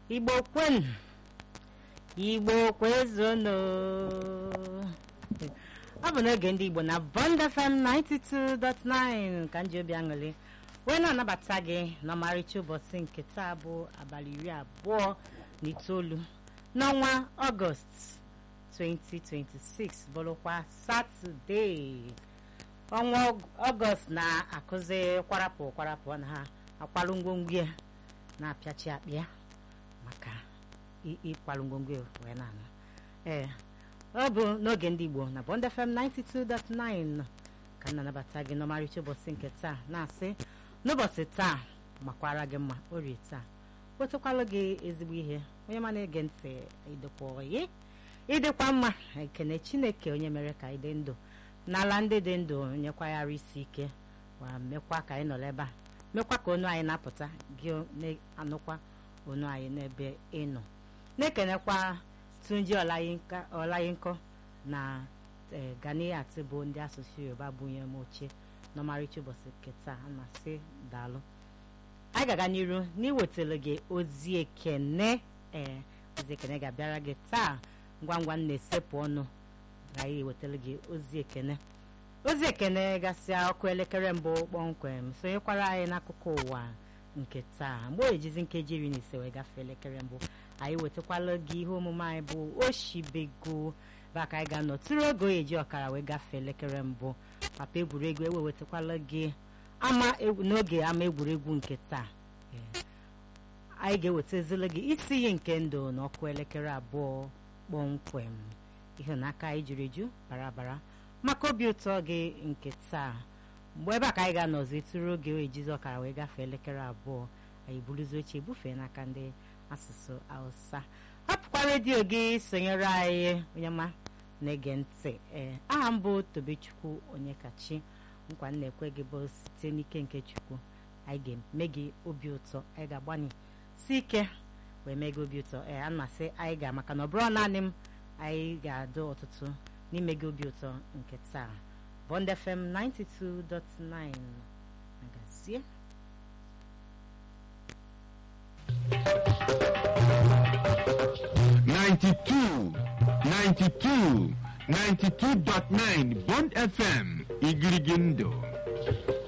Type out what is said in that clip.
igbo kwenu igbo kwezono ọ bụ n'oge ndị igbo na bond fm 92.9 ka m ji obi aṅụrị wee na-anabata gị n'ọmarịcha ụbọchị nke taa bụ abalị iri abụọ na itoolu n'ọnwa ọgọst 2026 bụrụkwa satọde ọnwa ọgọst na-akụzi kwarapụ kwarapụ na ha akwarụ ngwongwo ya na-apịachi akpịa maka ịkwarụ ngwongwo ya wee na-anụ ee ọ bụ n'oge ndị igbo na bond fm 92.9 ka m na-anabata gị n'ọmarịcha ụbọchị nke taa na-asị n'ụbọchị taa makwara gị mma orie taa wetakwalụ gị ezigbo ihe onye ma na-ege ntị idekwa oyi ịdịkwa mma ekene chineke onye mere ka anyị dị ndụ n'ala ndị dị ndụ nyekwa ya arụ isi ike wa mekwa ka anyị nọrọ ebe a mekwa ka onu anyị na-apụta gị na-anụkwa onu anyị n'ebe ịnọ na-ekenekwa tunji ọlayinko na ganiyat bụ ndị asụsụ yoruba bunye m oche n'ọmarịcha ụbọchị nke taa a na-asị daalụ anyị ga-aga n'iru n'iwetara gị ozi ekene ee ozi ekene ga-abịara gị taa ngwa ngwa m na-esepụ ọnụ anyị ewetara gị ozi ekene ozi ekene gasịa ọkụ elekere mbụ kpọmkwem sonyekwara anyị n'akụkụ ụwa nke taa mgbe o ejizi nkeji iri na ise wee gafee elekere mbụ anyị wetakwala gị ihe omume anyị bụ oshibego ebe aka anyị ga-anọ tụrụ oge oyi eji ọkara wee gafee elekere mbụ papa egwuregwu ewe wetakwala gị ama n'oge ama egwuregwu nke taa anyị ga-ewetazila gị isi iyi nke ndụ n'ọkụ elekere abụọ kpọmkwem ịhụnaka anyị juru eju bara bara maka obi ụtọ gị nke taa mgbe ebe a ka anyị ga-anọzi tụrụ oge ejizi ọkara wee gafee elekere abụọ anyị buruzi oche bufee n'aka ndị asụsụ hausa hapụkwa redio gị sonyere anyị onye ma na-ege ntị ee aha m bụ tobechukwu onye kachi nkwa m na-ekwe gị bụ site n'ike nke chukwu anyị ga-eme gị obi ụtọ anyị ga-agbanye si ike wee mee gị obi ụtọ ee a na-asị anyị ga maka na ọ bụrụ naanị m anyị ga-adụ ọtụtụ n'ime gị obi ụtọ nke taa Bond FM 92.9 agazie Ninety-two, ninety-two, ninety-two dot nine Bond FM Igirigindo.